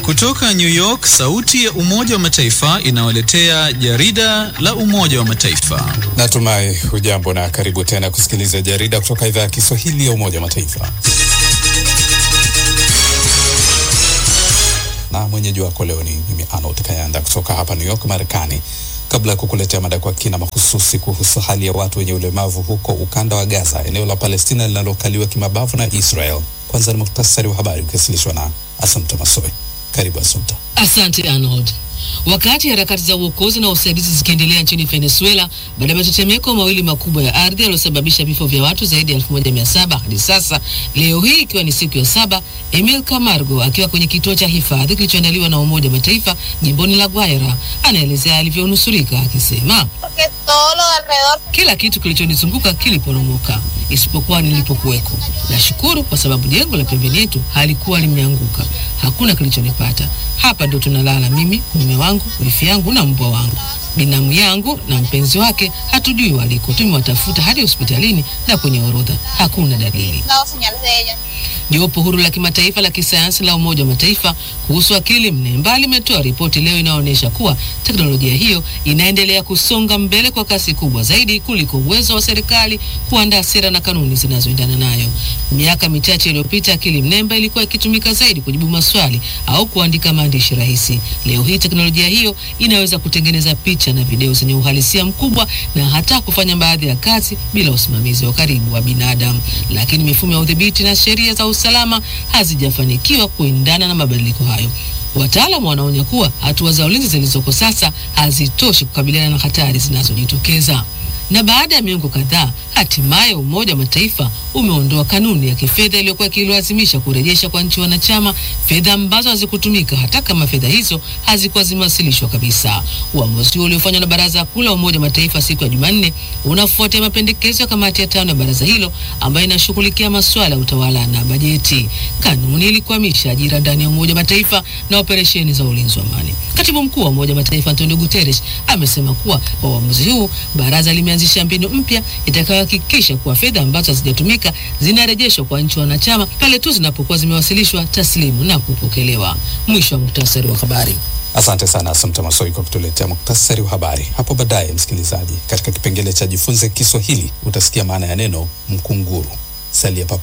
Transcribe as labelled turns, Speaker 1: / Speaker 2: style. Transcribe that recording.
Speaker 1: Kutoka New York, sauti ya Umoja wa Mataifa inawaletea jarida la Umoja wa Mataifa.
Speaker 2: Natumai hujambo na karibu tena kusikiliza jarida kutoka idhaa ya Kiswahili ya Umoja wa Mataifa. Na mwenyeji wako leo ni mimi Arnold Kayanda kutoka hapa New York, Marekani. Kabla ya kukuletea mada kwa kina mahususi kuhusu hali ya watu wenye ulemavu huko ukanda wa Gaza, eneo la Palestina linalokaliwa kimabavu na Israel, kwanza ni muhtasari wa habari ukiwasilishwa na Assumpta Masoe. Karibu Assumpta.
Speaker 3: Asante Arnold. Wakati harakati za uokozi na usaidizi zikiendelea nchini Venezuela baada ya matetemeko mawili makubwa ya ardhi yaliyosababisha vifo vya watu zaidi ya 1700 hadi sasa, leo hii ikiwa ni siku ya saba, Emil Camargo akiwa kwenye kituo cha hifadhi kilichoandaliwa na Umoja wa Mataifa jimboni La Guaira anaelezea alivyonusurika akisema, kila kitu kilichonizunguka kiliporomoka isipokuwa nilipokuweko. Nashukuru kwa sababu jengo la pembeni yetu halikuwa limeanguka, hakuna kilichonipata. Hapa ndio tunalala mimi, mume wangu, wifi yangu na mbwa wangu. Binamu yangu na mpenzi wake hatujui waliko. Tumewatafuta hadi hospitalini na kwenye orodha hakuna dalili. Jopo huru la kimataifa la kisayansi la Umoja wa Mataifa kuhusu akili mnemba limetoa ripoti leo inayoonyesha kuwa teknolojia hiyo inaendelea kusonga mbele kwa kasi kubwa zaidi kuliko uwezo wa serikali kuandaa sera na kanuni zinazoendana nayo. Miaka michache iliyopita, akili mnemba ilikuwa ikitumika zaidi kujibu maswali au kuandika maandishi rahisi. Leo hii teknolojia hiyo inaweza kutengeneza picha na video zenye uhalisia mkubwa na hata kufanya baadhi ya kazi bila usimamizi wa karibu wa binadamu, lakini mifumo ya udhibiti na sheria za usalama hazijafanikiwa kuendana na mabadiliko hayo. Wataalamu wanaonya kuwa hatua za ulinzi zilizoko sasa hazitoshi kukabiliana na hatari zinazojitokeza. Na baada ya miongo kadhaa, hatimaye Umoja wa Mataifa umeondoa kanuni ya kifedha iliyokuwa ikilazimisha kurejesha kwa nchi wanachama fedha ambazo hazikutumika hata kama fedha hizo hazikuwa zimewasilishwa kabisa. Uamuzi huo uliofanywa na Baraza Kuu la Umoja wa Mataifa siku ya Jumanne unafuatia mapendekezo ya kamati ya tano ya baraza hilo ambayo inashughulikia masuala ya utawala na bajeti. Kanuni ilikwamisha ajira ndani ya Umoja wa Mataifa na operesheni za ulinzi wa amani. Katibu mkuu wa Umoja wa Mataifa Antonio Guterres amesema kuwa kwa uamuzi huu baraza limeanzisha mbinu mpya itakayohakikisha kuwa fedha ambazo hazijatumika zinarejeshwa kwa nchi wanachama pale tu zinapokuwa zimewasilishwa taslimu na kupokelewa. Mwisho wa muktasari wa habari.
Speaker 2: Asante sana Assumpta Masoi kwa kutuletea muktasari wa habari. Hapo baadaye, msikilizaji, katika kipengele cha jifunze Kiswahili utasikia maana ya neno mkunguru. Salia papo